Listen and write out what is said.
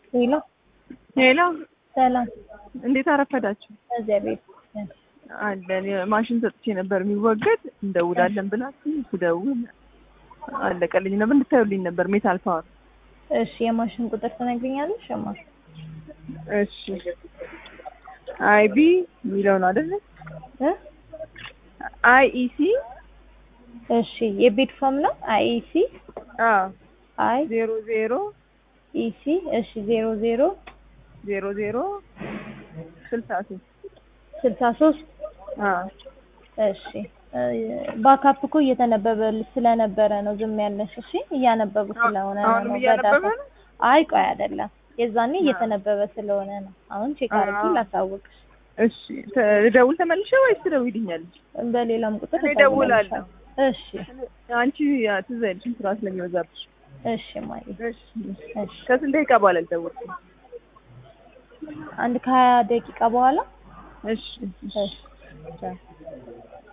ሄሎ ሄሎ፣ ሰላም፣ እንዴት አረፈዳችሁ? እግዚአብሔር ይመስገን። አለን ማሽን ሰጥቼ ነበር የሚወገድ እንደውላለን ብላችሁ ስደውል አለቀልኝ ነበር እንድታዩልኝ ነበር ሜታል ፓወር። እሺ የማሽን ቁጥር ትነግሪኛለሽ? እማ እሺ አይቢ የሚለው ነው አይደለ? እ አይኢሲ እሺ የቤት ፎም ነው አይኢሲ አዎ አይ ዜሮ ዜሮ ኢሲ እሺ ዜሮ ዜሮ ዜሮ ዜሮ ስልሳ ሶስት ስልሳ ሶስት አዎ እሺ ባካፕ እኮ እየተነበበ ስለነበረ ነው ዝም ያለሽ። እሺ እያነበቡ ስለሆነ አሁንም ነው እያነበበ በዳታ ነው? አይ ቆይ አይደለም የዛኔ እየተነበበ ስለሆነ ነው። አሁን ቼክ አድርጊ አዎ። ላሳውቅሽ። እሺ ተ- ልደውል ተመልሼ ወይስ ትደውይልኛለሽ? በሌላም ቁጥር እኔ እደውላለሁ። እደውልልሻለሁ። እሺ አንቺ ያ ትዝ አይልሽም ስራ ስለሚበዛብሽ። እሺ ማየ እሺ እሺ ከስንት ደቂቃ በኋላ ልደውል? አንድ ከሀያ ደቂቃ በኋላ እሺ እሺ ቻው።